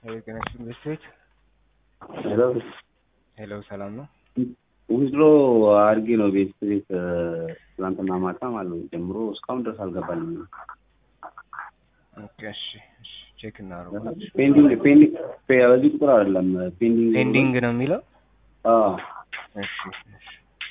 ጤና ይስጥልኝ ቤት ሄሎ ሄሎ፣ ሰላም ነው? ዊዝድሮ አድርጌ ነው ቤት ቤት ትናንትና ማታ ማለት ነው ጀምሮ እስካሁን ድረስ አልገባልኝም። ኦኬ፣ እሺ፣ እሺ፣ ቼክ እናደርጋለን። ፔንዲንግ ፔንዲንግ ፔ- በዚህ ቁጥር አይደለም ፔንዲንግ ፔንዲንግ ነው የሚለው። አዎ እሺ፣ እሺ።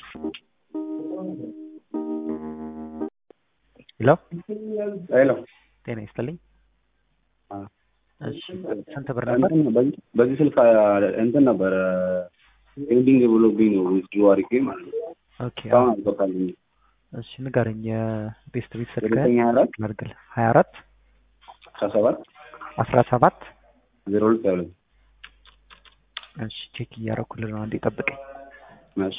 ሄሎ ሄሎ ጤና ይስጥልኝ። አ፣ እሺ ስንት ብር ነበር? እንትን በዚህ- በዚህ ስልክ አ፣ እንትን ነበረ ፔንዲንግ ብሎብኝ ነው ዊዝድሮ አድርጌ ማለት ነው ኦኬ እስካሁን አልገባልኝም። እሺ ንገረኝ። የቤስት ቤት ስልክ ዘጠኝ ሀያ አራት ላድርግል ሀያ አራት አስራ ሰባት አስራ ሰባት ዜሮ ሁለት ሀያ ሁለት እሺ ቼክ እያደረኩልህ ነው። አንዴ ጠብቀኝ። እሺ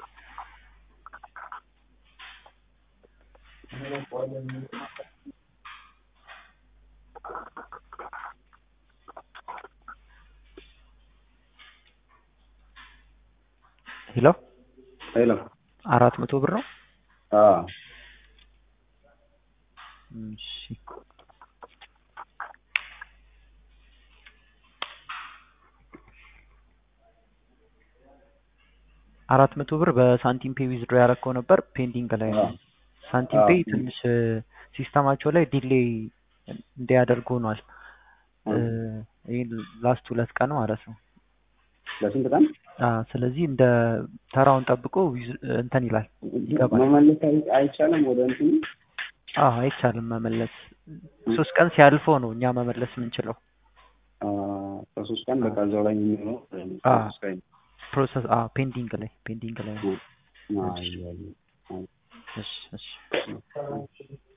ሄሎ ሄሎ አራት መቶ ብር ነው። አዎ እሺ አራት መቶ ብር በሳንቲም ፔይ ዊዝድሮ ያደረከው ነበር ፔንዲንግ ላይ ነው። አዎ። ሳንቲም አዎ። ፔይ ትንሽ ሲስተማቸው ላይ ዲሌይ እንዲያደርጉ ሆኗል። አዎ። ይህ ላስት ሁለት ቀን ማለት ነው። ለስንት ቀን አዎ፣ ስለዚህ እንደ ተራውን ጠብቆ ዊዝ- እንትን ይላል ይገባል። መመለስ አይ- አይቻልም ወደ እንትኑ አዎ አይቻልም መመለስ። ሶስት ቀን ሲያልፈው ነው እኛ መመለስ የምንችለው። አ፣ ከሶስት ቀን በቃ እዛው ላይ የሚሆነው አዎ። ሶስት ቀን ፕሮሰስ አዎ ፔንዲንግ ላይ ፔንዲንግ ላይ ነው። አ፣ አይ፣ አይ፣ አይ። እሺ እሺ